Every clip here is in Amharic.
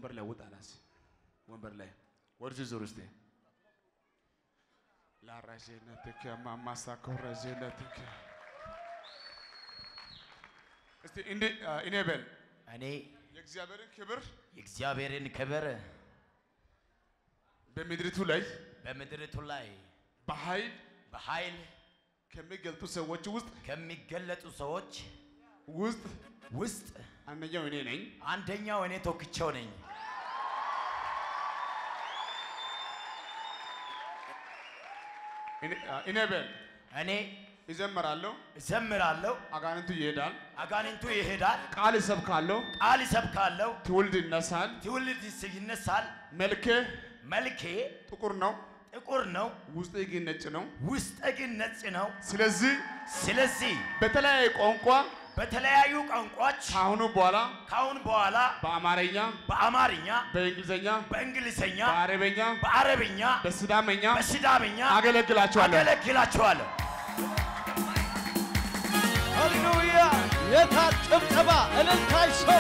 ወንበር ላይ ውጣ ላስ ወንበር ላይ ወደዚህ ዞር እስቲ ላራጀነትከ ማማሳ ኮረጀነትከ እስቲ እንዴ እኔ በል እኔ የእግዚአብሔርን ክብር የእግዚአብሔርን ክብር በምድሪቱ ላይ በምድሪቱ ላይ በኃይል በኃይል ከሚገልጡ ሰዎች ውስጥ ከሚገለጡ ሰዎች ውስጥ ውስጥ አንደኛው እኔ ነኝ። አንደኛው እኔ ተወክቼው ነኝ። እኔ- እኔ በል እኔ ይዘምራለሁ፣ እዘምራለሁ፣ አጋንንቱ ይሄዳል፣ አጋንንቱ ይሄዳል፣ ቃል ይሰብካለሁ፣ ቃል ይሰብካለሁ፣ ትውልድ ይነሳል። ትውልድ ይነሳል። መልኬ መልኬ ጥቁር ነው፣ ጥቁር ነው፣ ውስጤ ግን ነጭ ነው። ውስጤ ግን ነጭ ነው። ስለዚህ ስለዚህ በተለያየ ቋንቋ በተለያዩ ቋንቋዎች ከአሁኑ በኋላ ካሁን በኋላ በአማርኛ፣ በአማርኛ፣ በእንግሊዝኛ፣ በእንግሊዝኛ፣ በአረበኛ፣ በአረብኛ፣ በሲዳመኛ በሲዳምኛ አገለግላችኋለሁ። አገለግላችኋለሁ። ሃሌሉያ! የታል ጭብጨባ? እልልታ ይሰማ።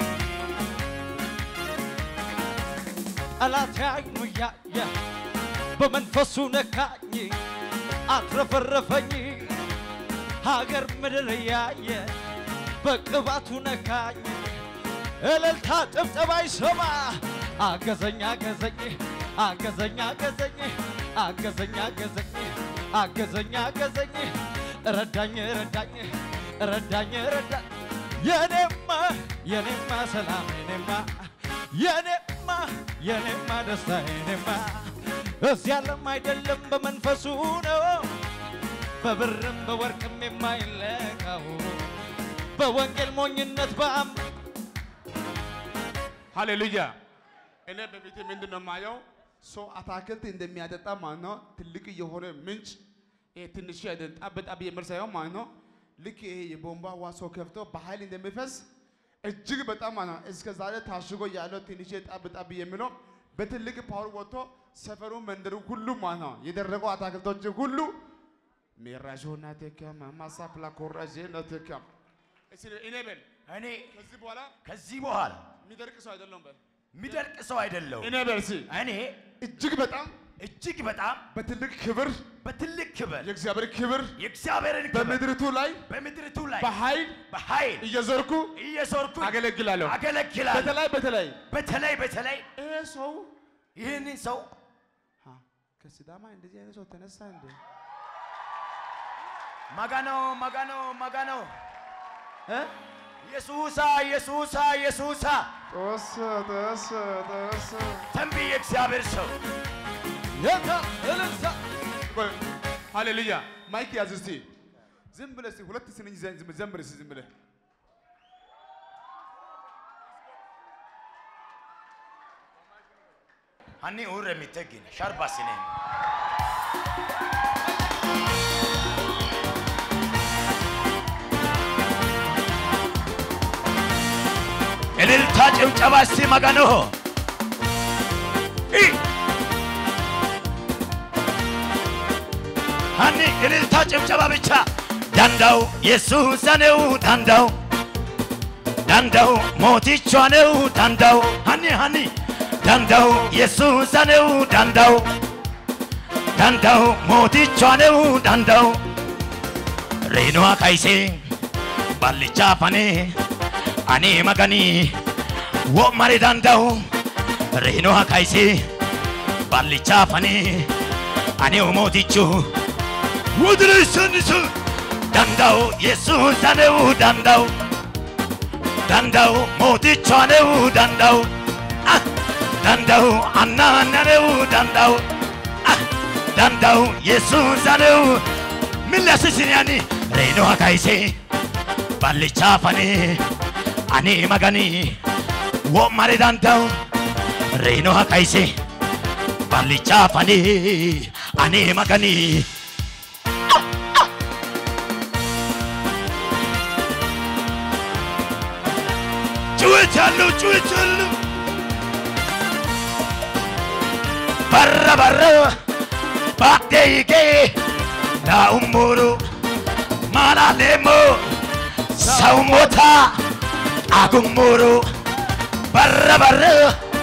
ጠላት አይኑ እያየ በመንፈሱ ነካኝ፣ አትረፈረፈኝ። ሀገር ምድር እያየ በቅባቱ ነካኝ። እልልታ ጭብጨባ ይሰማ። አገዘኝ አገዘኝ አገዘኝ አገዘኝ አገዘኝ አገዘኝ አገዘኝ አገዘኝ ረዳኝ ረዳኝ ረዳኝ ረዳኝ የኔማ የኔማ ሰላም የኔማ የኔማ የኔማ ደስታ የኔማ እዚህ ዓለም አይደለም በመንፈሱ ነው በብርም በወርቅም የማይለካው በወንጌል ሞኝነት በአም ሃሌሉያ። እኔ በቤቴ ምንድን ነው የማየው? ሰው አታክልት እንደሚያጠጣ ማለት ነው። ትልቅ የሆነ ምንጭ ይሄ ትንሽ አይደለም፣ ጣብ ጣብ የሚል ሳይሆን ማለት ነው። ልክ ይሄ የቧንቧ ውሃ ሰው ከፍቶ በኃይል እንደሚፈስ እጅግ በጣም ማለት ነው። እስከ ዛሬ ታሽጎ ያለው ትንሽ ጣብ ጣብ የሚለው በትልቅ ፓወር ወጥቶ ሰፈሩ መንደሩ ሁሉ ማለት ነው የደረቁ አታክልቶች ሁሉ ሜራዦና ተከማ ማሳፕላ ኮራጄ ነው ተከም እስኪ እኔ በል እኔ ከዚህ በኋላ ከዚህ በኋላ የሚደርቅ ሰው አይደለም በል የሚደርቅ ሰው አይደለሁም። እኔ በል እስኪ እኔ እጅግ በጣም እጅግ በጣም በትልቅ ክብር በትልቅ ክብር የእግዚአብሔር ክብር የእግዚአብሔርን ክብር በምድሪቱ ላይ በምድሪቱ ላይ በኃይል በኃይል እየዞርኩ እየዞርኩ አገለግላለሁ። አገለግላለሁ። በተለይ በተለይ በተለይ በተለይ ይሄ ሰው ይህንን ሰው ሀ፣ ከሲዳማ እንደዚህ አይነት ሰው ተነሳ እንዴ? ማጋኖ ማጋኖ ማጋኖ እ? ኢየሱሳ ኢየሱሳ ኢየሱሳ ጦስ ጦስ ጦስ ተንቢ የእግዚአብሔር ሰው የታል እልልታ ቆይ፣ ሃሌሉያ ማይክ ያዝ እስቲ። ዝም ብለህ እስቲ ሁለት ስንኝ ዘ- ዝም- ዘምር እስቲ ዝም ብለህ ሀኒ ኡር የሚተግን ሻርባ ሲኔ እልልታ ጭብጨባ እስቲ መጋኖ ኢ ሀኒ እልልታ ጭብጨባ ብቻ ዳንዳው የሱሳ ነው ዳንዳው ዳንዳው ሞቲቿ ነው ዳንዳው ሀኒ ሀኒ ዳንዳው የሱሳ ነው ዳንዳው ዳንዳው ሞቲቿ ነው ዳንዳው ሬኗ ካይሴ ባልቻ ፈኔ አኔ መገኒ ወመሬ ዳንዳው ሬኗ ካይሴ ባልቻ ፈኔ አኔው ሞቲቹ ውድርስንስ ዳንዳው የሱሳ ነው ዳንዳው ዳንዳው ሞቲቿ ነው ዳንዳው አህ! ዳንዳው አናና ነው ዳንዳው አህ! ዳንዳው የሱሳ ነው ሚላስስንያኒ ሬኖ ካይሴ ባልቻ ፈኔ አኔ መገኒ ወማሬ ዳንዳው ሬኖ ካይሴ ባልቻ ፈኔ አኔ መገኒ ጩኸት ያለው ጩኸት ያለው በረ በረ ባዴይጌ ናኡሙሩ ማላሌሞ ሰው ሞታ አጉሙሩ በረ በረ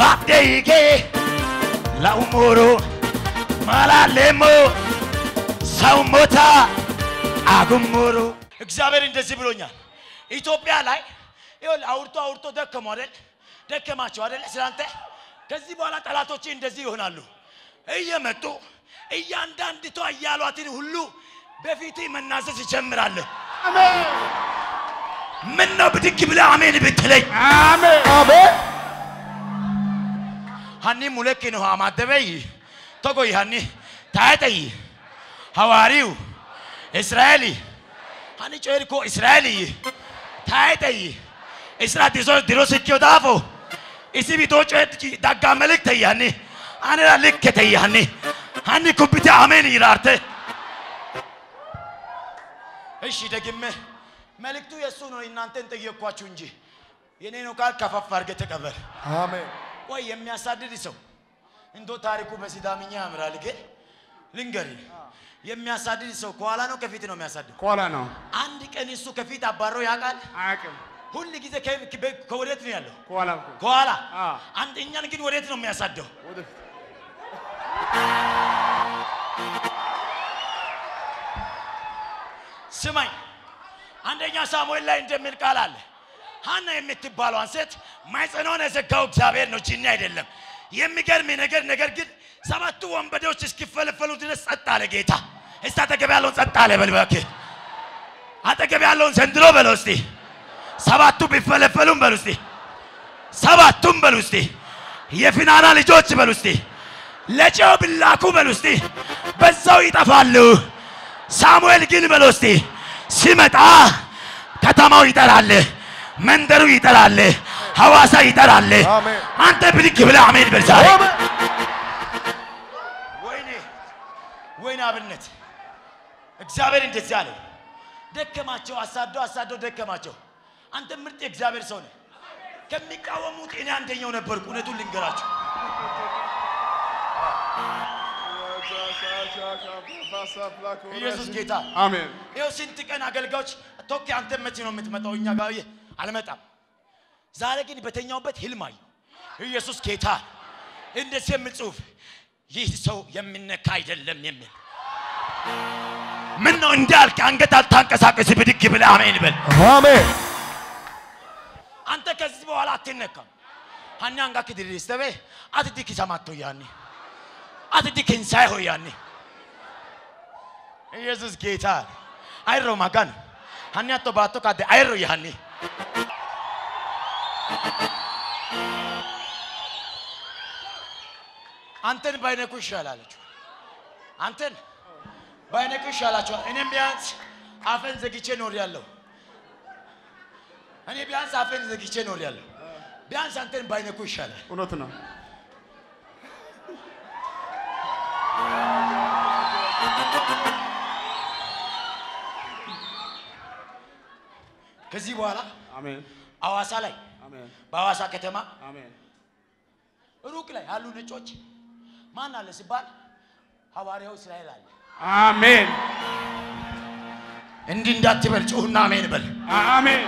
ባዴይጌ ለኡሙሩ ማላለሞ ሰው ሞታ አጉሙሩ እግዚአብሔር እንደዚህ ብሎኛል። ኢትዮጵያ ላይ ይኸውልህ አውርቶ አውርቶ ደከሙ አይደል? ደከማቸው አይደል? ስላንተ ከዚህ በኋላ ጠላቶች እንደዚህ ይሆናሉ። እየመጡ እያንዳንድቷ እያሏትን ሁሉ በፊት መናዘዝ ይጀምራሉ። ምን ነው ብድግ ብለህ አሜን ብትለኝ አሜን አሜን ሀኒ ሙለኪ ነው አማደበይ ተጎይ ሀኒ ታጠይ ሐዋሪው እስራኤል ሀኒ ጮርኮ እስራኤል ታጠይ እስራ ዲሶ ዲሮ ስኪዮ ዳፎ እሲ ቢቶ ጮት ዳጋ መልክ ተያኒ አነራ ልክ ተያኒ ሀኒ ኩብቲ አሜን ይራርተ እሺ ደግሜ መልእክቱ የእሱ ነው። እናንተን ጠየቅኳችሁ እንጂ የኔ ነው ቃል ከፈፍ አድርገህ ተቀበል። አሜን ወይ የሚያሳድድ ሰው እንዶ ታሪኩ በሲዳምኛ ያምራል። ግን ልንገር፣ የሚያሳድድ ሰው ከኋላ ነው ከፊት ነው የሚያሳድድ? ከኋላ ነው አንድ ቀን እሱ ከፊት አባሮ ያውቃል? አያውቅም ሁል ጊዜ ከ- ከ- ከወዴት ነው ያለው? ከኋላ እኮ ከኋላ። አ። አንድ እኛን ግን ወዴት ነው የሚያሳደው? ወደፊት ስማኝ፣ አንደኛ ሳሙኤል ላይ እንደሚል ቃል አለ። ሀና የምትባለዋን ሴት ማኅፀኗን የዘጋው እግዚአብሔር ነው፣ ጂኒ አይደለም። የሚገርም ነገር ነገር ግን ሰባቱ ወንበዴዎች እስኪፈለፈሉ ድረስ ጸጥ አለ ጌታ። እስቲ አጠገብ ያለውን ጸጥ አለ በል እባክህ። አጠገብ ያለውን ዘንድሮ በለው እስቲ። ሰባቱ ቢፈለፈሉም በሉ እስቲ። ሰባቱም በሉ እስቲ። የፊናና ልጆች በሉ እስቲ። ለጨው ብላኩ በሉ እስቲ። በዛው ይጠፋሉ። ሳሙኤል ግን በሉ እስቲ ሲመጣ ከተማው ይጠራል፣ መንደሩ ይጠራል፣ ሐዋሳ ይጠራል። አሜን። አንተ ብድግ ብለህ አሜን በል ዛሬ። አሜን ወይኔ ወይኔ አብነት እግዚአብሔር እንደዚህ አለ። ደከማቸው፣ አሳዶ አሳዶ ደከማቸው። አንተ ምርጥ የእግዚአብሔር ሰው ነህ። ከሚቃወሙት እኔ አንደኛው ነበርኩ። እውነቱን ልንገራቸው። ኢየሱስ ጌታ አሜን ይኸው ስንት ቀን አገልጋዮች ቶኪ አንተ መቼ ነው የምትመጣው? እኛ ጋር ይህ አልመጣም። ዛሬ ግን በተኛውበት ህልም አየሁ። ኢየሱስ ጌታ እንደዚህ የሚል ጽሑፍ ይህ ሰው የሚነካ አይደለም የሚል ምን ነው እንዳልክ አንገት አልታንቀሳቀስ ብድግ ብለህ አሜን በል። አሜን አንተ ከዚህ በኋላ አትነካም። ሀኒ አንጋ ክድሪስ ተቤ አትዲ ኪሰማቶ ያኔ አትዲ ኪንሳይ ሆ ያኔ ኢየሱስ ጌታ አይሮ ማጋን ሀኒ አቶ ባቶ ካደ አይሮ ያኔ አንተን ባይነኩ ይሻላለች። አንተን ባይነኩ ይሻላቸዋል። እኔም ቢያንስ አፈን ዘግቼ ኖር ያለው እኔ ቢያንስ አፌን ዘግቼ ኖር ያለሁ። ቢያንስ አንተን ባይነኩ ይሻላል። እውነት ነው ከዚህ በኋላ አሜን አዋሳ ላይ አሜን በአዋሳ ከተማ አሜን ሩቅ ላይ ያሉ ነጮች ማን አለ ሲባል ሐዋርያው እስራኤል አለ። አሜን እንዲህ እንዳትበል ጩሁና አሜን በል። አሜን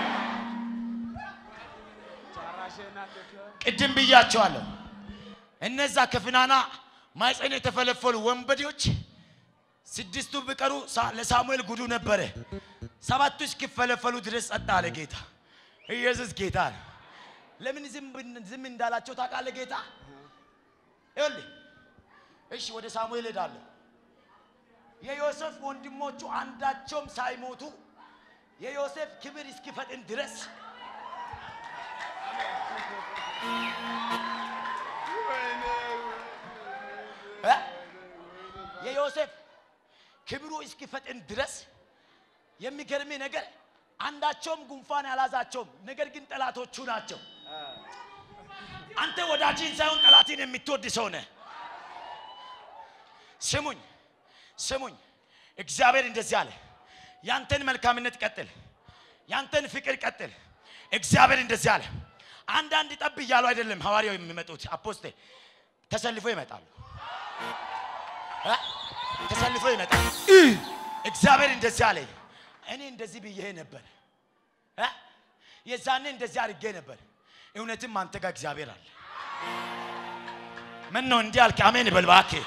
ቅድም ብያቸዋለሁ። እነዛ ከፍናና ማኅፀን የተፈለፈሉ ወንበዴዎች ስድስቱ ቢቀሩ ሳ- ለሳሙኤል ጉዱ ነበረ። ሰባቱ እስኪፈለፈሉ ድረስ ጸጥ አለ ጌታ። ኢየሱስ ጌታ ነው። ለምን ዝም ብን- ዝም እንዳላቸው ታውቃለህ ጌታ? ይኸውልህ እሺ፣ ወደ ሳሙኤል ሄዳለሁ። የዮሴፍ ወንድሞቹ አንዳቸውም ሳይሞቱ የዮሴፍ ክብር እስኪፈጥን ድረስ እ? የዮሴፍ ክብሩ እስኪፈጥን ድረስ የሚገርም ነገር አንዳቸውም ጉንፋን ያላዛቸውም፣ ነገር ግን ጠላቶቹ ናቸው። አንተ ወዳጅን ሳይሆን ጠላትን የምትወድ ሰው ነህ። ስሙኝ ስሙኝ፣ እግዚአብሔር እንደዚህ አለ፣ ያንተን መልካምነት ቀጥል፣ ያንተን ፍቅር ቀጥል። እግዚአብሔር እንደዚህ አለ። አንዳንድ ጠብ እያሉ አይደለም ሐዋርያው የሚመጡት አፖስቴ ተሰልፎ ይመጣሉ እ? ተሰልፎ ይመጣል። እግዚአብሔር እንደዚህ አለኝ። እኔ እንደዚህ ብዬ ነበር እ? የዛኔ እንደዚህ አድርጌ ነበር። እውነትም አንተ ጋር እግዚአብሔር አለ። ምን ነው እንዲህ አልክ? አሜን በል እባክህ።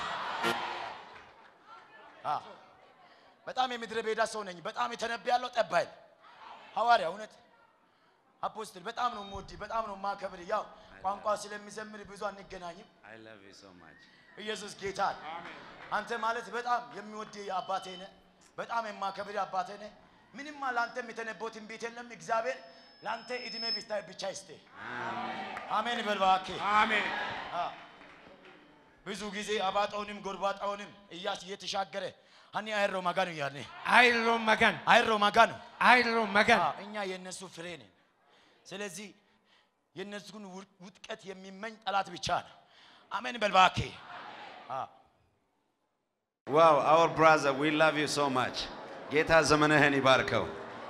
አዎ፣ በጣም የምድረ በዳ ሰው ነኝ። በጣም የተነብያለሁ ጠባይል ሐዋርያ እውነት አፖስትል በጣም ነው የምወድህ፣ በጣም ነው የማከብር። ያው ቋንቋ ስለሚዘምር ብዙ አንገናኝም። I love you so much. ኢየሱስ ጌታ ነው። አንተ ማለት በጣም የሚወድህ አባቴ ነህ፣ በጣም የማከብር አባቴ ነህ። ምንም ለአንተም የተነበው ትንቢት የለም። እግዚአብሔር ለአንተ እድሜ ብቻ ብቻ ይስጥህ። አሜን በል እባክህ። አሜን። አዎ። ብዙ ጊዜ አባጣውንም ጎርባጣውንም እያስ እየተሻገረ አኒ አይሮ ማጋኑ ያኔ አይሮ መገን አይሮ ማጋኑ አይሮ መገን አዎ፣ እኛ የእነሱ ፍሬ ነን። ስለዚህ የእነሱን ውድ- ውድቀት የሚመኝ ጠላት ብቻ ነው። አሜን በል እባክህ። አዎ። Wow, our brother, we love you so much. ጌታ ዘመንህን ይባርከው።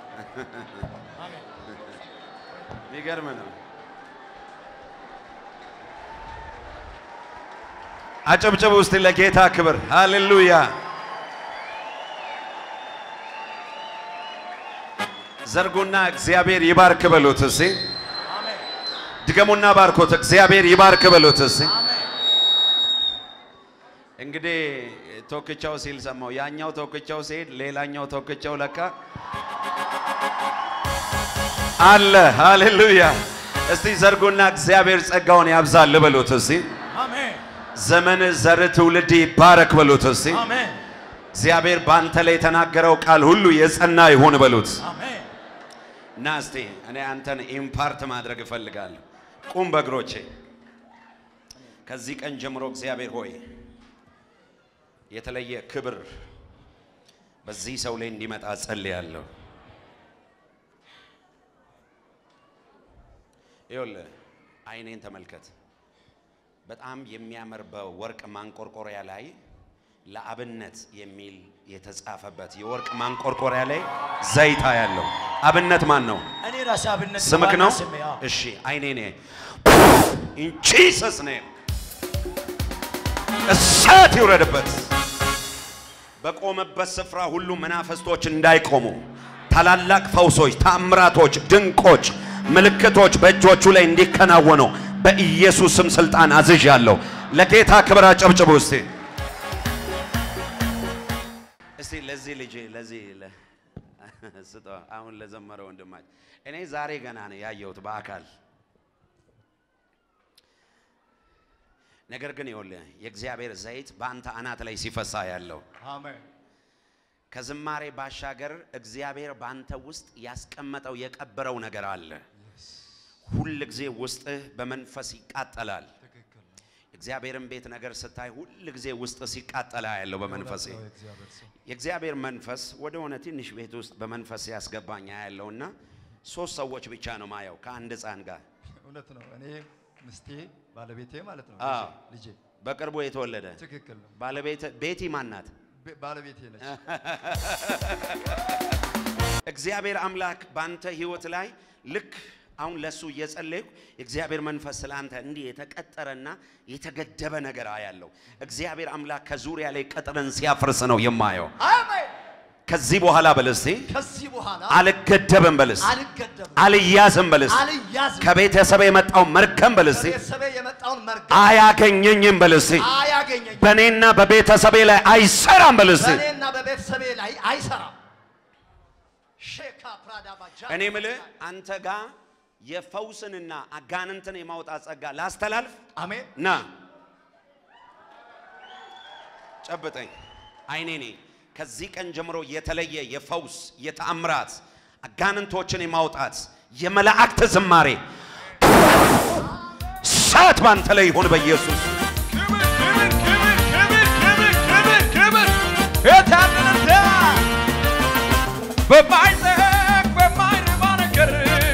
የሚገርም ነው። አጨብጭቡ ውስጥ ለጌታ ክብር። ሃሌሉያ። ዘርጉና እግዚአብሔር ይባርክ በሉት እስቲ። አሜን ድገሙና ባርኮት። እግዚአብሔር ይባርክ በሉት እስቲ። አሜን። እንግዲህ ቶክቻው ሲል ሰማው። ያኛው ቶክቻው ሲሄድ ሌላኛው ቶክቻው ለካ አለ። ሃሌሉያ! እስቲ ዘርጉና እግዚአብሔር ጸጋውን ያብዛል በሉት እስቲ። አሜን ዘመን ዘር ትውልድ ይባረክ በሉት እስቲ። አሜን እግዚአብሔር በአንተ ላይ የተናገረው ቃል ሁሉ የጸና ይሁን በሉት። አሜን። እና እስቲ እኔ አንተን ኢምፓርት ማድረግ እፈልጋለሁ። ቁም በእግሮቼ። ከዚህ ቀን ጀምሮ እግዚአብሔር ሆይ የተለየ ክብር በዚህ ሰው ላይ እንዲመጣ ጸልያለሁ። ይኸውልህ አይኔን ተመልከት። በጣም የሚያምር በወርቅ ማንቆርቆሪያ ላይ ለአብነት የሚል የተጻፈበት የወርቅ ማንቆርቆሪያ ላይ ዘይታ ያለው አብነት ማን ነው? እኔ ራሴ አብነት ስምክ ዋና ነው? ስሜ፣ አዎ። እሺ አይኔ ኔ ኢን ጂሰስ ኔም እሳት ይውረድበት። በቆመበት ስፍራ ሁሉ መናፍስቶች እንዳይቆሙ ታላላቅ ፈውሶች፣ ታምራቶች፣ ድንቆች፣ ምልክቶች በእጆቹ ላይ እንዲከናወኑ በኢየሱስ ስም ስልጣን አዝዣለሁ። ለጌታ ክብር አጨብጭቡ እስቲ እስቲ ለዚህ ልጅ ለዚህ ለ- ስጠው አሁን ለዘመረ ወንድማችን እኔ ዛሬ ገና ነው ያየሁት በአካል ነገር ግን ይኸውልህ የእግዚአብሔር ዘይት በአንተ አናት ላይ ሲፈሳ ያለው አሜን ከዝማሬ ባሻገር እግዚአብሔር በአንተ ውስጥ ያስቀመጠው የቀበረው ነገር አለ። ሁል ጊዜ ውስጥህ በመንፈስ ይቃጠላል። እግዚአብሔርን ቤት ነገር ስታይ ሁል ጊዜ ውስጥ ሲቃጠላ ያለው በመንፈሴ የእግዚአብሔር መንፈስ ወደ ሆነ ትንሽ ቤት ውስጥ በመንፈስ ያስገባኝ ያለውና ሶስት ሰዎች ብቻ ነው ማየው ከአንድ ሕፃን ጋር እውነት ነው። እኔ ምስቴ ባለቤቴ ማለት ነው አዎ። ልጄ በቅርቡ የተወለደ ትክክል ነው። ባለቤት ቤቲ ማናት? ቤ- ባለቤቴ ነች። እግዚአብሔር አምላክ ባንተ ህይወት ላይ ልክ አሁን ለሱ እየጸለይኩ የእግዚአብሔር መንፈስ ስለ አንተ እንዲህ የተቀጠረና የተገደበ ነገር አያለው። እግዚአብሔር አምላክ ከዙሪያ ላይ ቅጥርን ሲያፈርስ ነው የማየው። አሜን። ከዚህ በኋላ በለስቲ ከዚህ በኋላ አልገደብም በልስ አልገደብም፣ አልያዝም በልስ አልያዝም። ከቤተሰብ የመጣው መርገም በልስቲ ከቤተሰቤ የመጣውን መርገም አያገኘኝም በልስቲ አያገኘኝ፣ በእኔና በቤተሰቤ ላይ አይሰራም በልስቲ በእኔና በቤተሰቤ ላይ አይሰራም። ሼካ ፕራዳ ባጃ እኔ ምልህ አንተ ጋር የፈውስንና አጋንንትን የማውጣት ጸጋ ላስተላልፍ አሜን። ና ጨብጠኝ። አይኔ ኔ ከዚህ ቀን ጀምሮ የተለየ የፈውስ የተአምራት አጋንንቶችን የማውጣት የመላእክት ዝማሬ ሳት ባንተ ላይ ይሁን በኢየሱስ ክብር ክብር ክብር ክብር ክብር ክብር የታደለ በማይጠቅ በማይረባ ነገር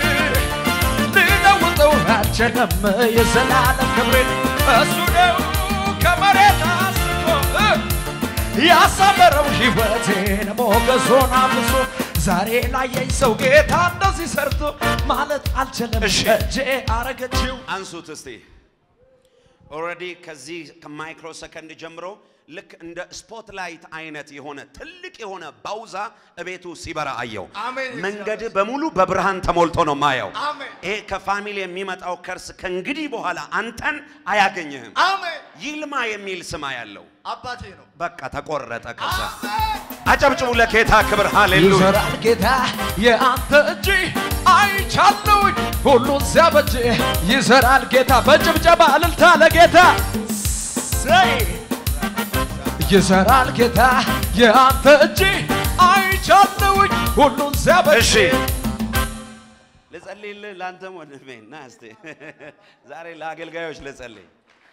ልለውጠው አልችልም የዘላለም ክብሬን እሱ ነው ከመሬት አንስቶ እ ያሳመረው ሕይወቴን ሞገሱን አብሶ ዛሬ ላየኝ ሰው ጌታ እንደዚህ ሰርቶ ማለት አልችልም እሺ። እጄ አረገችው አንሱት እስቲ። ኦልሬዲ ከዚህ ከማይክሮ ሰከንድ ጀምሮ ልክ እንደ ስፖትላይት አይነት የሆነ ትልቅ የሆነ ባውዛ እቤቱ ሲበራ አየው። አሜን። መንገድ በሙሉ በብርሃን ተሞልቶ ነው ማየው። አሜን። ይሄ ከፋሚሊ የሚመጣው ከርስ ከእንግዲህ በኋላ አንተን አያገኝህም። አሜን። ይልማ የሚል ስማ ያለው አባቴ ነው። በቃ ተቆረጠ። ከዛ አጨብጭቡ ለጌታ ክብር ሃሌሉያ። ይሰራል ጌታ የአንተ እጅ አይቻለውኝ ሁሉን ሲያበጅ ይሰራል ጌታ በጭብጨባ እልልታ ለጌታ ሰይ ይሰራል ጌታ የአንተ እጅ አይቻለውኝ ሁሉን ሲያበጅ እሺ ልጸልይልህ ለአንተም ወንድሜ ና እስቲ ዛሬ ለአገልጋዮች ልጸልይ።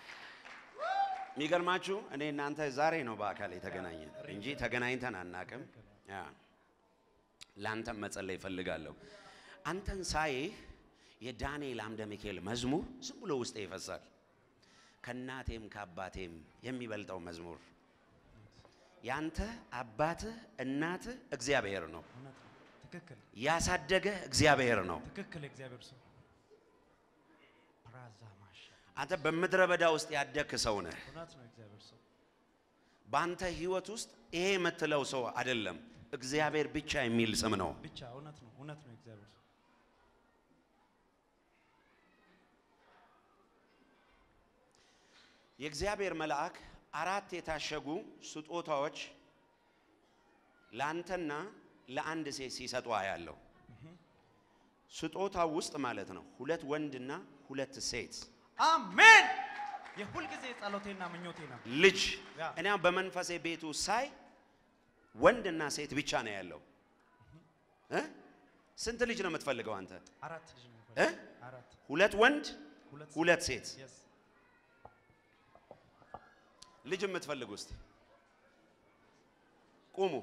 የሚገርማችሁ እኔ እናንተ ዛሬ ነው በአካል የተገናኘን እንጂ ተገናኝተን አናቅም። ያ ለአንተም መጸለይ እፈልጋለሁ። አንተን ሳይህ የዳንኤል አምደ ሚካኤል መዝሙር ዝም ብሎ ውስጤ ይፈሳል። ከእናቴም ከአባቴም የሚበልጠው መዝሙር ያንተ አባትህ እናትህ እግዚአብሔር ነው። ትክክል ያሳደገ እግዚአብሔር ነው። ትክክል እግዚአብሔር ሰው ፕራዛ ማሻ አንተ በምድረ በዳ ውስጥ ያደግክ ሰው ነህ። እውነት ነው እግዚአብሔር ሰው በአንተ ህይወት ውስጥ ይሄ የምትለው ሰው አይደለም፣ እግዚአብሔር ብቻ የሚል ስም ነው። ብቻ እውነት ነው እውነት ነው እግዚአብሔር ሰው የእግዚአብሔር መልአክ አራት የታሸጉ ስጦታዎች ለአንተና ለአንድ ሴት ሲሰጡ አያለው። ስጦታው ውስጥ ማለት ነው ሁለት ወንድና ሁለት ሴት አሜን የሁልጊዜ ጸሎቴና ምኞቴ ነው ልጅ ያ። እኔ አሁን በመንፈሴ ቤቱ ሳይ ወንድና ሴት ብቻ ነው ያለው እ? ስንት ልጅ ነው የምትፈልገው አንተ አራት ልጅ ነው እ? አራት ሁለት ወንድ ሁለት ሁለት ሴት የስ ልጅ የምትፈልጉ ውስጥ ቁሙ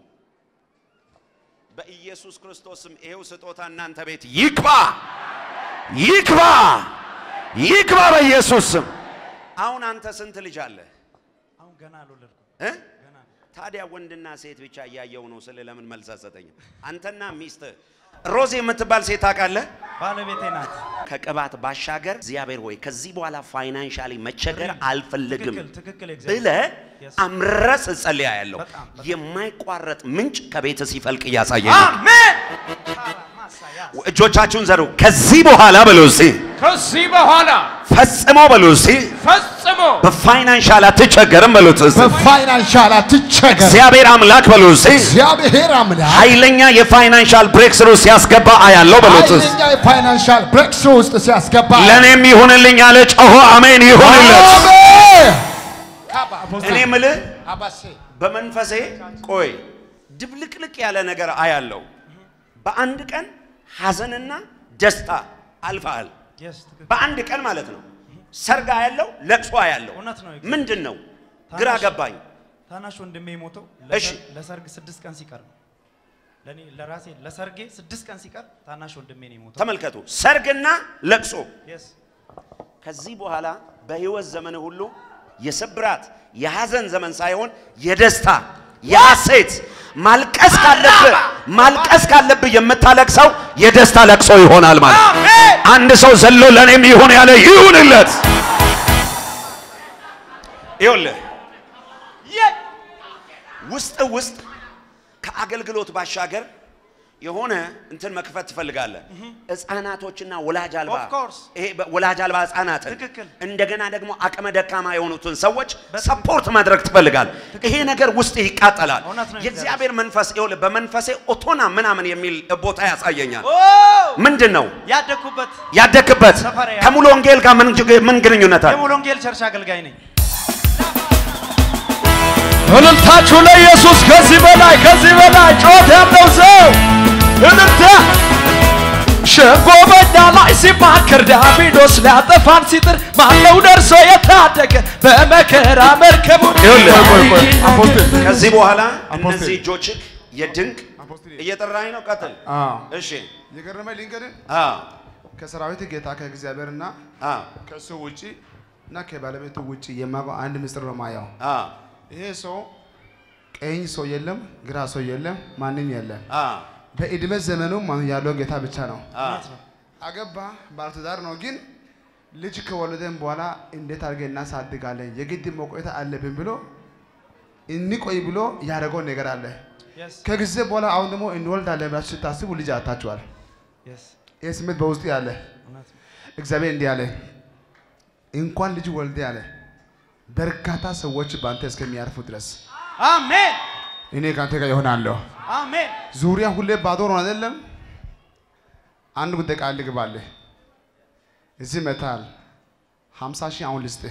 በኢየሱስ ክርስቶስም ይሄው ስጦታ እናንተ ቤት ይግባ ይግባ ይግባ በኢየሱስ ስም አሁን አንተ ስንት ልጅ አለ አሁን ገና አልወለድኩም እ? ገና ታዲያ ወንድና ሴት ብቻ እያየው ነው ስለ ለምን መልስ አትሰጠኝም አንተና ሚስት ሮዚ የምትባል ሴት ታውቃለህ ባለቤቴ ናት ከቅባት ባሻገር እግዚአብሔር ሆይ ከዚህ በኋላ ፋይናንሻሊ መቸገር አልፈልግም ትክክል ትክክል እግዚአብሔር ብለ Yes. አምረስ ጸልያ ያለው በጣም፣ በጣም። የማይቋረጥ ምንጭ ከቤት ሲፈልቅ እያሳየኝ ነው። አሜን ማሳያ እጆቻችሁን ዘሩ። ከዚህ በኋላ በሉ እስቲ ከዚህ በኋላ ፈጽሞ በሉ እስቲ ፈጽሞ በፋይናንሻል አትቸገርም በሉት እስቲ በፋይናንሻል አትቸገር። እግዚአብሔር አምላክ በሉ እስቲ እግዚአብሔር አምላክ ኃይለኛ የፋይናንሻል ብሬክ ስሩ ሲያስገባ አያለው በሉት እስቲ ኃይለኛ የፋይናንሻል ብሬክስ ውስጥ ሲያስገባ ለእኔም ይሁንልኝ አለ ጮሆ አሜን ይሁንለት። አሜን። እኔ ምልህ አባሴ በመንፈሴ ቆይ ድብልቅልቅ ያለ ነገር አያለው። በአንድ ቀን ሐዘንና ደስታ አልፈሃል። የስ ትክክል በአንድ ቀን ማለት ነው። ሰርግ ያለው ለቅሶ ያለው እውነት ነው። ምንድን ነው? ግራ ታናሽ- ገባኝ። ታናሽ ወንድሜ የሞተው እሺ። ለሰር- ለሰርግ ስድስት ቀን ሲቀር ነው። ለኔ ለራሴ ለሰርጌ ስድስት ቀን ሲቀር ታናሽ ወንድሜ ነው የሞተው። ተመልከቱ፣ ሰርግና ለቅሶ። የስ ከዚህ በኋላ በህይወት ዘመን ሁሉ የስብራት የሐዘን ዘመን ሳይሆን የደስታ የሐሴት ማልቀስ ካለብህ ማልቀስ ካለብህ የምታለቅሰው የደስታ ለቅሶ ይሆናል ማለት አንድ ሰው ዘሎ ለእኔም ይሁን ያለ ይሁንለት። ይኸውልህ ውስጥ ውስጥ ከአገልግሎት ባሻገር የሆነ እንትን መክፈት ትፈልጋለህ። ህፃናቶችና ወላጅ አልባ Of course. ይሄ በ- ወላጅ አልባ ህፃናትን ትክክል። እንደገና ደግሞ አቅመ ደካማ የሆኑትን ሰዎች ሰፖርት ማድረግ ትፈልጋል። ይሄ ነገር ውስጥ ይቃጠላል። እውነት ነው የእግዚአብሔር መንፈስ ይኸውልህ በመንፈሴ ኦቶና ምናምን የሚል ቦታ ያሳየኛል። ኦ ምንድን ነው ያደግኩበት ያደግበት? ሰፈሬ ያ- ከሙሉ ወንጌል ጋር ምን ምን ግንኙነት አለ? የሙሉ ወንጌል ቸርች አገልጋይ ነኝ። እልልታችሁ ለኢየሱስ ከዚህ በላይ ከዚህ በላይ ጮት ያለው ሰው እልልታ ሸንጎ በኛ ላይ ሲማከር ዳቢሎስ ሊያጠፋን ሲጥር ማነው ደርሶ የታደገ በመከራ መርከቡን ይኸውልህ ከዚህ በኋላ አፖስትል። እነዚህ እጆችህ የድንቅ አፖስትል። እየጠራኝ ነው። ቀጥል። እሺ የገረመ ልንገርህ አ ከሰራዊት ጌታ ከእግዚአብሔርና አ ከእሱ ውጪ እና ከባለቤቱ ውጪ የማውቀው አንድ ምስጢር ነው ማየው። አ ይሄ ሰው ቀኝ ሰው የለም፣ ግራ ሰው የለም፣ ማንም የለም። አ በእድሜ ዘመኑ ማን ያለው ጌታ ብቻ ነው። አ አገባ ባለትዳር ነው፣ ግን ልጅ ከወለደን በኋላ እንዴት አድርገን እናሳድጋለን የግድ መቆየት አለብን ብሎ እንቆይ ብሎ ያደረገው ነገር አለ። ከጊዜ በኋላ አሁን ደግሞ እንወልዳለን ብላችሁ ስታስቡ ልጅ አታችኋል። ይህ ስሜት በውስጡ ያለ እግዚአብሔር እንዲህ አለ፣ እንኳን ልጅ ወልደ ያለ በርካታ ሰዎች በአንተ እስከሚያርፉ ድረስ አሜን እኔ ከአንተ ጋር ይሆናለሁ። አሜን ዙሪያ ሁሌ ባዶ ነው አይደለም? አንድ ጉዳይ ቃል ልግባልህ። እዚህ መታል ሀምሳ ሺህ አሁን ልስጥህ።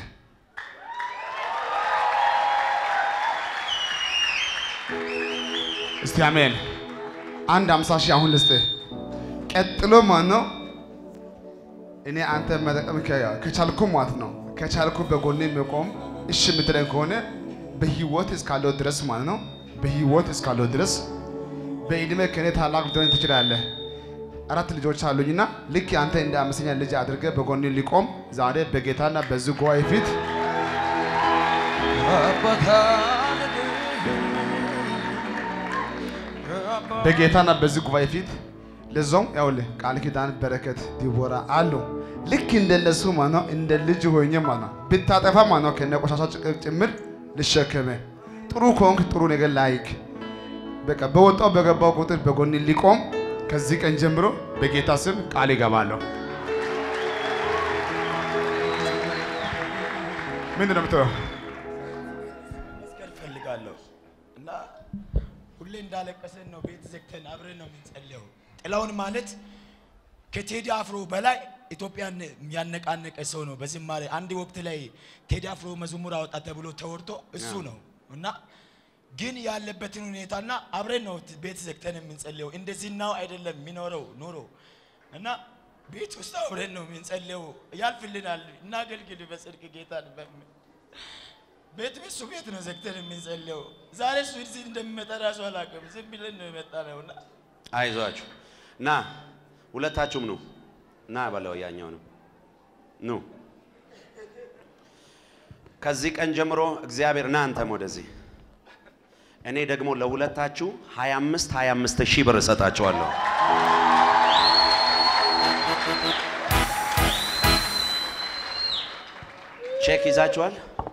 እስቲ አሜን። አንድ ሀምሳ ሺህ አሁን ልስጥህ። ቀጥሎ ማለት ነው እኔ አንተ መጠቀም ከ- ከቻልኩ ማለት ነው ከቻልኩ በጎኔ መቆም እሺ የምትለኝ ከሆነ በህይወት እስካለው ድረስ ማለት ነው በህይወት እስካለው ድረስ በእድሜ ከእኔ ታላቅ ልትሆን ትችላለህ። አራት ልጆች አሉኝና ልክ አንተ እንደ አምስተኛ ልጅ አድርገህ በጎኔ ሊቆም ዛሬ በጌታና በዚህ ጉባኤ ፊት በጌታና በዚህ ጉባኤ ፊት ለዛውም ያውልህ ቃል ኪዳን በረከት ዲቦራ አሉ። ልክ እንደነሱ ማለት ነው እንደ ልጅ ሆኜ ማለት ነው ብታጠፋ ማለት ነው ከነ ቆሻሻ ጭ- ጭምር ልሸከመ ጥሩ ከሆንክ ጥሩ ነገር ላይክ በቃ በወጣው በገባው ቁጥር በጎን ሊቆም ከዚህ ቀን ጀምሮ በጌታ ስም ቃል ይገባለሁ። ምንድን ነው የምትለው? መስቀል ፈልጋለሁ እና ሁሌ እንዳለቀሰን ነው ቤት ዘግተን አብረን ነው የምንጸልየው። ጥላውን ማለት ከቴዲ አፍሮ በላይ ኢትዮጵያን ያነቃነቀ ሰው ነው። በዝማሬ አንድ ወቅት ላይ ቴዲ አፍሮ መዝሙር አወጣ ተብሎ ተወርቶ እሱ ነው እና ግን ያለበትን ሁኔታና አብረን ነው ቤት ዘግተን የምንጸልየው። እንደዚህ ናው አይደለም የሚኖረው ኑሮ እና ቤት ውስጥ አብረን ነው የምንጸልየው። ያልፍልናል፣ እናገልግል በጽድቅ ጌታን በሚል ቤት እሱ ቤት ነው ዘግተን የምንጸልየው። ዛሬ እሱ እዚህ እንደሚመጣ ራሱ አላውቅም። ዝም ብለን ነው የመጣ ነው እና አይዟችሁ ና ሁለታችሁም ኑ ና በለው ያኛው ነው ኑ ከዚህ ቀን ጀምሮ እግዚአብሔር ና አንተም ወደዚህ እኔ ደግሞ ለሁለታችሁ 25 25 ሺህ ብር እሰጣችኋለሁ ቼክ ይዛችኋል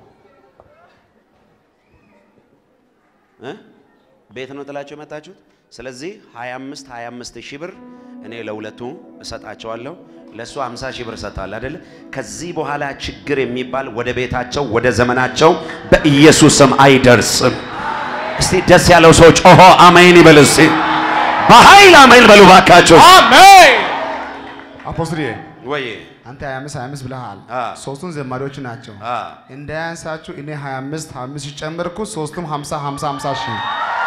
እ? ቤት ነው ጥላችሁ የመጣችሁት። ስለዚህ 25 25 ሺህ ብር እኔ ለሁለቱ እሰጣቸዋለሁ። ለእሱ 50 ሺህ ብር እሰጣለሁ አይደለ? ከዚህ በኋላ ችግር የሚባል ወደ ቤታቸው ወደ ዘመናቸው በኢየሱስ ስም አይደርስም። እስቲ ደስ ያለው ሰው ጮሆ አሜን ይበል። እስቲ በኃይል አሜን በሉ ባካቸው። አሜን አፖስትልዬ ወይ አንተ 25 25 ብለሃል። አ። ሶስቱን ዘማሪዎች ናቸው። አ እንዳያንሳችሁ እኔ 25 25 ሲጨመርኩ ሶስቱም 50 50 50 ሺህ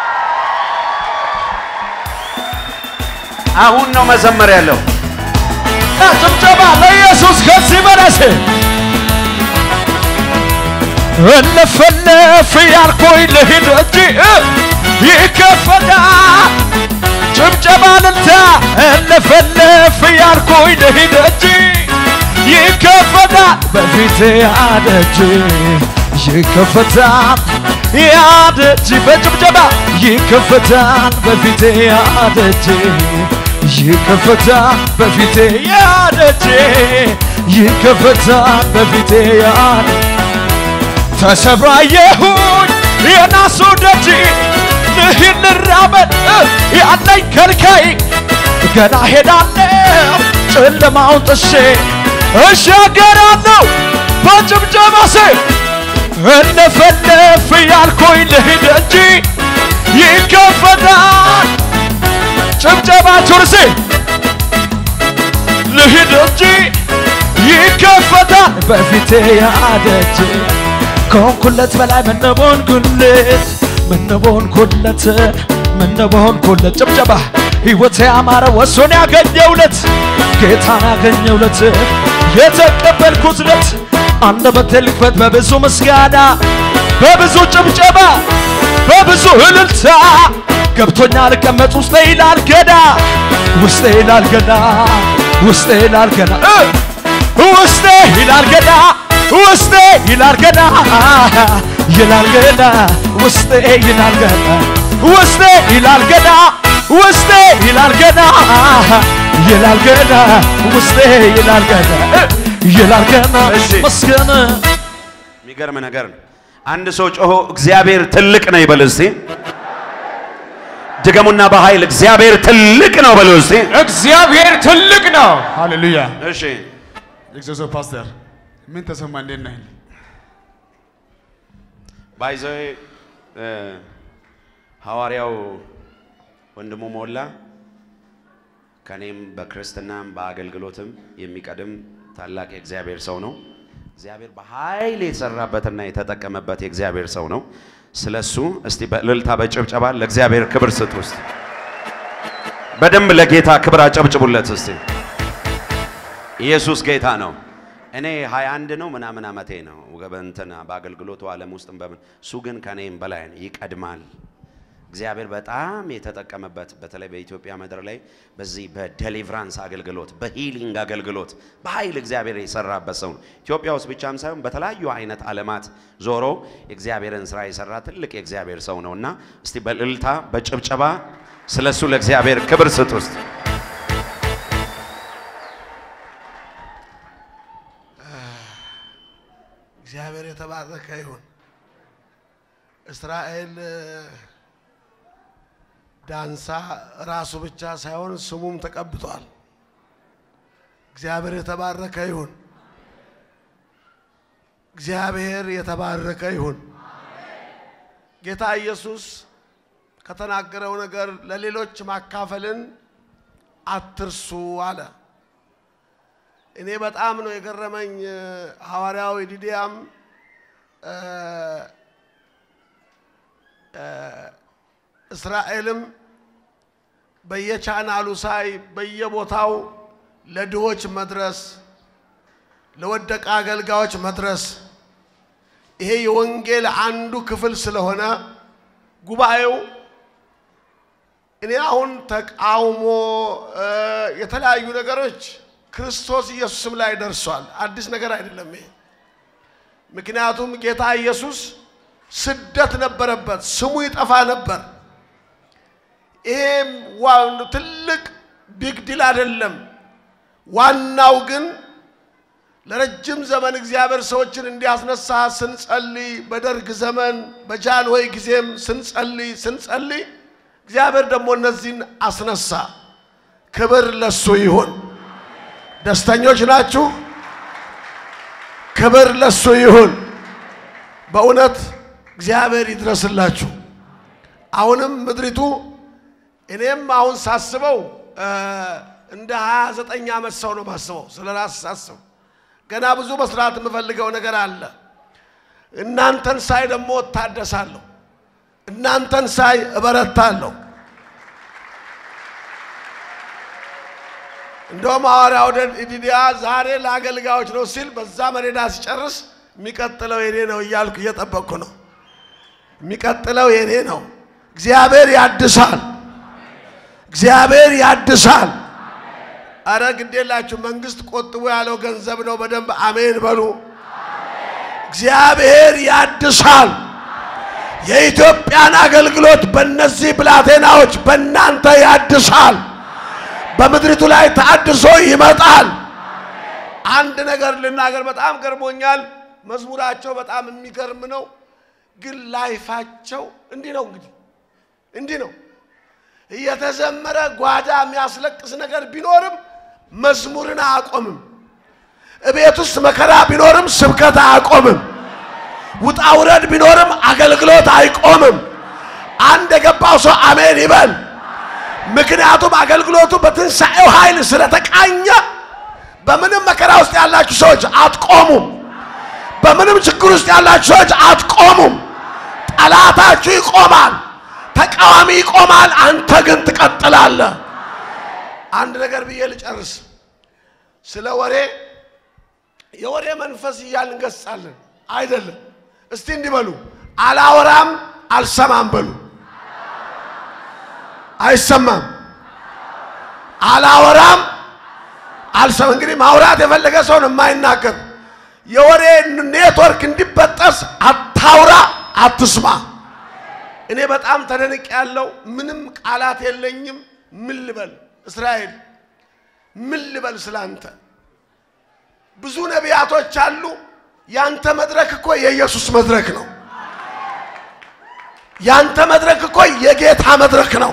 አሁን ነው መዘመር ያለው። ጭብጨባ ለኢየሱስ ከዚህ በለስ እልፍልፍ ያልኩኝ ልሂድ እንጂ እ ይከፈታል ጭብጨባ ልልታ እልፍልፍ ያልኩኝ ልሂድ እንጂ ይከፈታል በፊቴ ያደጅ ይከፈታል ያደጅ በጭብጨባ ይከፈታል በፊቴ ያደጅ ይከፈታል በፊቴ ያደጅ ይከፈታል በፊቴ ያደጅ ተሰብራየሁኝ የናሱ ደጅ ልሂድ ልራመድ ያለኝ ከልካይ ገና ሄዳለሁ ጨለማውን ጥሼ እሻገራለሁ በጭብጨባ ሴ እለፈለፍ ያልኩኝ ልሂድ እንጂ ይከፈታል ጭብጨባችሁን ሴ ልሂድ እንጂ ይከፈታል በፊቴ ያደጅ ከሆንኩለት በላይ ምንቦን ኩለት ምንቦን ኩለት ምንቦን ኩለት ጭብጨባ ሕይወት ያማረ ወሶን ያገኘውለት ጌታን ያገኘውለት የተቀበልኩት ለት አንደበቴ ልክፈት በብዙ ምስጋና በብዙ ጭብጨባ በብዙ እልልታ ገብቶኛ ልቀመጥ ውስጤ ይላል ገና ውስጤ ይላል ገና ውስጤ ይላል ገና እ ውስጤ ይላል ገና ውስጤ ይላል ገና ይላል ገና ውስጤ ይላል ገና ውስጤ ይላል ገና ውስጤ ይላል ገና ይላል ገና ውስጤ ይላል ገና እ ይላል ገና እሺ። መስገን የሚገርም ነገር ነው። አንድ ሰው ጮሆ እግዚአብሔር ትልቅ ነው ይበል እስቲ። ድገሙና በኃይል እግዚአብሔር ትልቅ ነው በሉ እስቲ። እግዚአብሔር ትልቅ ነው። ሃሌሉያ። እሺ እግዚአብሔር ፓስተር ምን ተሰማ? እንዴት ነህ? ባይዘዌ ሐዋርያው ወንድሙ ሞላ ከኔም በክርስትናም በአገልግሎትም የሚቀድም ታላቅ የእግዚአብሔር ሰው ነው። እግዚአብሔር በኃይል የተሰራበትና የተጠቀመበት የእግዚአብሔር ሰው ነው። ስለሱ እስቲ በእልልታ በጭብጨባ ለእግዚአብሔር ክብር ስጡ። እስቲ በደንብ ለጌታ ክብር አጨብጭቡለት። እስቲ ኢየሱስ ጌታ ነው። እኔ 21 ነው ምናምን ዓመቴ ነው በእንትን በአገልግሎቱ ዓለም ውስጥም በምን እሱ ግን ከኔም በላይ ነው፣ ይቀድማል። እግዚአብሔር በጣም የተጠቀመበት በተለይ በኢትዮጵያ ምድር ላይ በዚህ በዴሊቨራንስ አገልግሎት በሂሊንግ አገልግሎት በኃይል እግዚአብሔር የሰራበት ሰው ነው። ኢትዮጵያ ውስጥ ብቻም ሳይሆን በተለያዩ አይነት ዓለማት ዞሮ የእግዚአብሔርን ስራ የሰራ ትልቅ የእግዚአብሔር ሰው ነው እና እስቲ በእልልታ በጭብጨባ ስለሱ ለእግዚአብሔር ክብር ስጡ ውስጥ እግዚአብሔር የተባረከ ይሁን። እስራኤል ዳንሳ ራሱ ብቻ ሳይሆን ስሙም ተቀብቷል። እግዚአብሔር የተባረከ ይሁን። እግዚአብሔር የተባረከ ይሁን። ጌታ ኢየሱስ ከተናገረው ነገር ለሌሎች ማካፈልን አትርሱ አለ። እኔ በጣም ነው የገረመኝ። ሐዋርያው ዲዲያም እስራኤልም በየቻናሉ ሳይ በየቦታው ለድሆች መድረስ፣ ለወደቀ አገልጋዮች መድረስ ይሄ የወንጌል አንዱ ክፍል ስለሆነ ጉባኤው እኔ አሁን ተቃውሞ የተለያዩ ነገሮች ክርስቶስ ኢየሱስም ላይ ደርሷል። አዲስ ነገር አይደለም ይሄ። ምክንያቱም ጌታ ኢየሱስ ስደት ነበረበት፣ ስሙ ይጠፋ ነበር። ይሄም ትልቅ ቢግ ዲል አይደለም። ዋናው ግን ለረጅም ዘመን እግዚአብሔር ሰዎችን እንዲያስነሳ ስንጸልይ፣ በደርግ ዘመን በጃንሆይ ጊዜም ስንጸልይ ስንጸልይ እግዚአብሔር ደግሞ እነዚህን አስነሳ። ክብር ለሱ ይሁን። ደስተኞች ናችሁ? ክብር ለሱ ይሁን። በእውነት እግዚአብሔር ይድረስላችሁ። አሁንም ምድሪቱ እኔም አሁን ሳስበው እንደ 29 ዓመት ሰው ነው ማስበው። ስለ ራስ ሳስብ ገና ብዙ መስራት የምፈልገው ነገር አለ። እናንተን ሳይ ደግሞ እታደሳለሁ። እናንተን ሳይ እበረታለሁ። እንደውም ሐዋርያው ዲዲያ ዛሬ ለአገልጋዮች ነው ሲል በዛ መሬዳ ሲጨርስ የሚቀጥለው የኔ ነው እያልኩ እየጠበቅኩ ነው። የሚቀጥለው የኔ ነው። እግዚአብሔር ያድሳል። እግዚአብሔር ያድሳል። አረ ግዴላችሁ፣ መንግስት ቆጥቦ ያለው ገንዘብ ነው። በደንብ አሜን በሉ። እግዚአብሔር ያድሳል። የኢትዮጵያን አገልግሎት በእነዚህ ብላቴናዎች በእናንተ ያድሳል። በምድሪቱ ላይ ታድሶ ይመጣል። አንድ ነገር ልናገር፣ በጣም ገርሞኛል። መዝሙራቸው በጣም የሚገርም ነው፣ ግን ላይፋቸው እንዲህ ነው። እንግዲህ እንዲህ ነው እየተዘመረ ጓዳ የሚያስለቅስ ነገር ቢኖርም መዝሙርን አያቆምም። እቤት ውስጥ መከራ ቢኖርም ስብከት አያቆምም። ውጣ ውረድ ቢኖርም አገልግሎት አይቆምም። አንድ የገባው ሰው አሜን ይበል። ምክንያቱም አገልግሎቱ በትንሣኤው ኃይል ስለተቃኘ በምንም መከራ ውስጥ ያላችሁ ሰዎች አትቆሙም። በምንም ችግር ውስጥ ያላችሁ ሰዎች አትቆሙም። ጠላታችሁ ይቆማል፣ ተቃዋሚ ይቆማል፣ አንተ ግን ትቀጥላለህ። አንድ ነገር ብዬ ልጨርስ። ስለ ወሬ የወሬ መንፈስ እያልን እንገሳለን አይደለም። እስቲ እንዲህ በሉ፣ አላወራም አልሰማም በሉ። አይሰማም። አላወራም አልሰማም። እንግዲህ ማውራት የፈለገ ሰውን የማይናገር የወሬ ኔትወርክ እንዲበጠስ አታውራ፣ አትስማ። እኔ በጣም ተደንቅ ያለው ምንም ቃላት የለኝም። ምን ልበል እስራኤል፣ ምን ልበል ስላንተ? ብዙ ነቢያቶች አሉ። ያንተ መድረክ እኮ የኢየሱስ መድረክ ነው። ያንተ መድረክ እኮ የጌታ መድረክ ነው።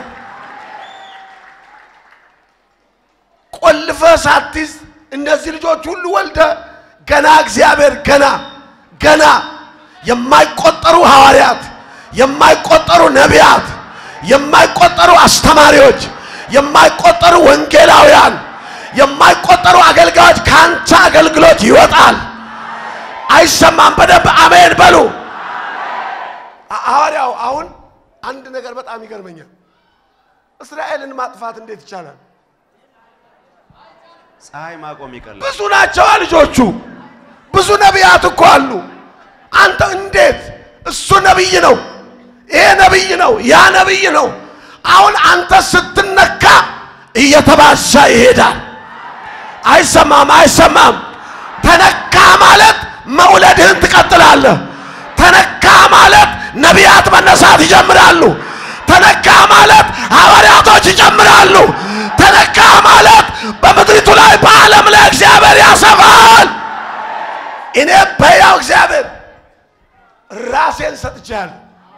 ቆልፈ ሳትይዝ እነዚህ ልጆች ሁሉ ወልደ ገና እግዚአብሔር ገና ገና የማይቆጠሩ ሐዋርያት፣ የማይቆጠሩ ነቢያት፣ የማይቆጠሩ አስተማሪዎች፣ የማይቆጠሩ ወንጌላውያን፣ የማይቆጠሩ አገልጋዮች ከአንተ አገልግሎት ይወጣል። አይሰማም? በደንብ አሜን በሉ። ሐዋርያው አሁን አንድ ነገር በጣም ይገርመኛል። እስራኤልን ማጥፋት እንዴት ይቻላል? ፀሐይ ማቆም ይቀላል። ብዙ ናቸው ልጆቹ። ብዙ ነቢያት እኮ አሉ። አንተ እንዴት? እሱ ነቢይ ነው፣ ይሄ ነቢይ ነው፣ ያ ነቢይ ነው። አሁን አንተ ስትነካ እየተባዛ ይሄዳል። አይሰማም፣ አይሰማም። ተነካ ማለት መውለድህን ትቀጥላለህ። ተነካ ማለት ነቢያት መነሳት ይጀምራሉ። ተነካ ማለት ሐዋርያቶች ይጀምራሉ። ተነካ ማለት በምድሪቱ ላይ በዓለም ላይ እግዚአብሔር ያሰፋል። እኔ በያው እግዚአብሔር ራሴን ሰጥቻለሁ።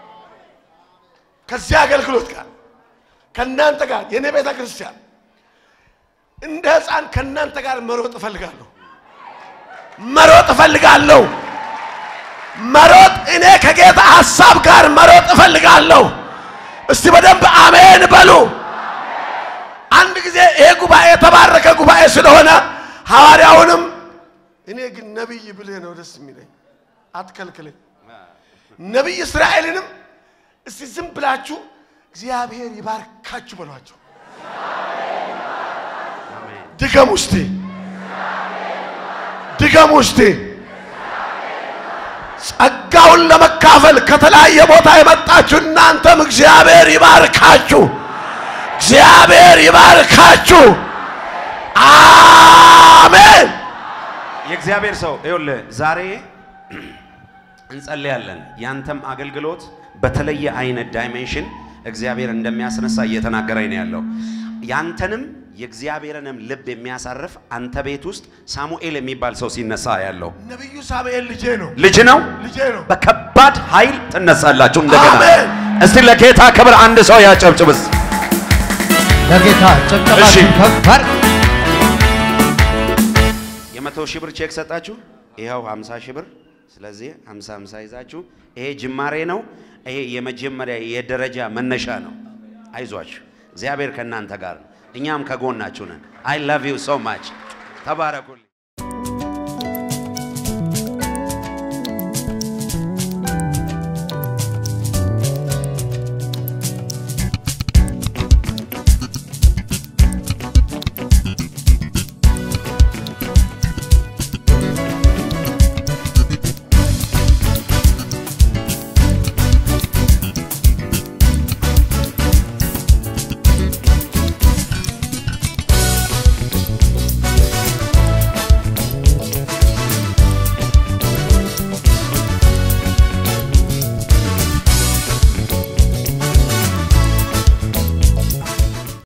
ከዚህ አገልግሎት ጋር ከእናንተ ጋር የእኔ ቤተ ክርስቲያን እንደ ሕፃን ከእናንተ ጋር መሮጥ እፈልጋለሁ። መሮጥ እፈልጋለሁ። መሮጥ እኔ ከጌታ ሐሳብ ጋር መሮጥ እፈልጋለሁ። እስቲ በደንብ አሜን በሉ። አንድ ጊዜ ይሄ ጉባኤ የተባረከ ጉባኤ ስለሆነ ሐዋርያውንም እኔ ግን ነቢይ ብልህ ነው ደስ የሚለኝ፣ አትከልክለኝ። ነቢይ እስራኤልንም እስቲ ዝም ብላችሁ እግዚአብሔር ይባርካችሁ በሏቸው። ድገም ውስቴ ድገም ውስቴ ጸጋውን ለመካፈል ከተለያየ ቦታ የመጣችሁ እናንተም እግዚአብሔር ይባርካችሁ፣ እግዚአብሔር ይባርካችሁ። አሜን። የእግዚአብሔር ሰው ይኸውልህ፣ ዛሬ እንጸልያለን። ያንተም አገልግሎት በተለየ አይነት ዳይሜንሽን እግዚአብሔር እንደሚያስነሳ እየተናገረኝ ነው ያለው። ያንተንም የእግዚአብሔርንም ልብ የሚያሳርፍ አንተ ቤት ውስጥ ሳሙኤል የሚባል ሰው ሲነሳ ያለው ነቢዩ ሳሙኤል ልጄ ነው፣ ልጅ ነው። ልጄ ነው። በከባድ ኃይል ትነሳላችሁ እንደገና። አሜን። እስቲ ለጌታ ክብር አንድ ሰው ያጨብጭብስ። ለጌታ እሺ። ጭብጨባችሁ ከፍ አድርግ። የመቶ ሺህ ብር ቼክ ሰጣችሁ፣ ይኸው 50 ሺህ ብር። ስለዚህ 50 50 ይዛችሁ ይሄ ጅማሬ ነው። ይሄ የመጀመሪያ የደረጃ መነሻ ነው። አይዟችሁ፣ እግዚአብሔር ከእናንተ ጋር ነው። እኛም ከጎናችሁ ነን። አይ ላቭ ዩ ሶ ማች። ተባረኩልኝ።